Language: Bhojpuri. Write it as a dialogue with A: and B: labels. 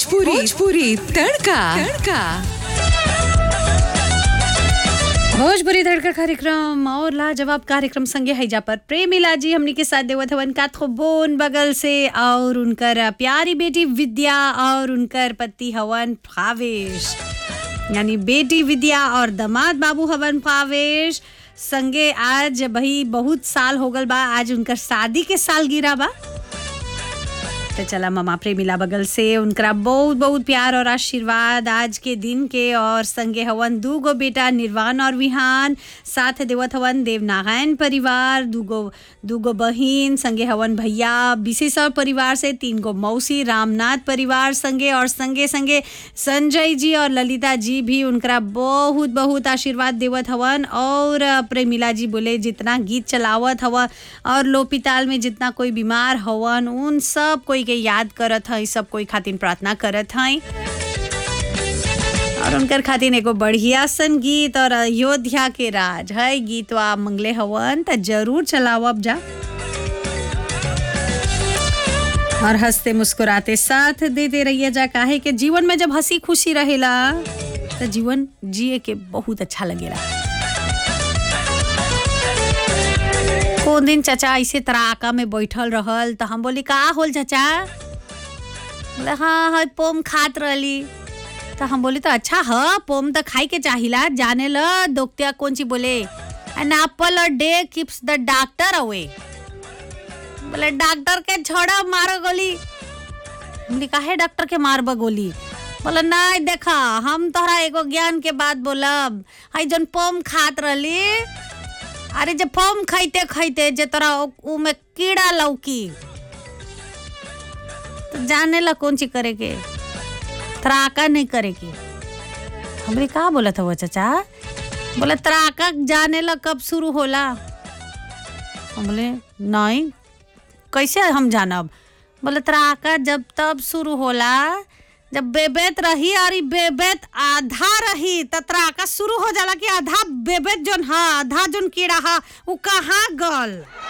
A: भोजपुरी भोजपुरी तड़का तड़का
B: भोजपुरी तड़का कार्यक्रम और लाजवाब कार्यक्रम संगे हैजा पर प्रेमिला जी हमनी के साथ देवत हवन का बोन बगल से और उनकर प्यारी बेटी विद्या और उनकर पति हवन भावेश यानी बेटी विद्या और दमाद बाबू हवन भावेश संगे आज भाई बहुत साल हो गल बा आज उनकर शादी के साल गिरा बा तो चला ममा प्रेमिला बगल से उनकरा बहुत बहुत प्यार और आशीर्वाद आज के दिन के और संगे हवन दू गो बेटा निर्वाण और विहान साथ देवत हवन देवनारायण परिवार दूगो दूगो बहिन संगे हवन भैया विशेषर परिवार से तीन गो मौसी रामनाथ परिवार संगे और संगे संगे संजय जी और ललिता जी भी उनकरा बहुत बहुत आशीर्वाद देवत हवन और प्रेमिला जी बोले जितना गीत चलावत हवा और लोपिताल में जितना कोई बीमार हवन उन सब कोई के याद करत है सब कोई खातिर प्रार्थना करत है और उनकर खातिर एगो बढ़िया सन गीत और अयोध्या के राज है गीतवा मंगले हवन त जरूर चलावब जा और हंसते मुस्कुराते साथ देते रहिए जा काहे के जीवन में जब हंसी खुशी रहेला तो जीवन जिए के बहुत अच्छा लगेला कौन दिन चाचा ऐसे तराका में बैठल रहल तो हम बोली का होल चाचा बोले हाँ हाँ पोम खात रहली तो हम बोली तो अच्छा ह पोम तो खाई के चाहिला जाने ल दोक्तिया कौन ची बोले an apple a day keeps the doctor away बोले डॉक्टर के छोड़ा मारो गोली बोली काहे डॉक्टर के मारब गोली बोला नहीं देखा हम तोहरा एगो ज्ञान के बात बोलब हई जन पोम खात रहली अरे जब फॉर्म खाइते खाइते जे तोरा उ में कीड़ा लौकी तो जाने ला कौन चीज करे के त्राका नहीं करे के हमरे का बोला था वो चाचा बोले त्राका जाने ला कब शुरू होला हम बोले नहीं कैसे हम जानब बोले त्राका जब तब शुरू होला जब बेबेत रही और ई बेबेत आधा रही त त्राका शुरू हो जाला कि आधा बेबेत जोन हा आधा जोन कीड़ा हा उ कहाँ गल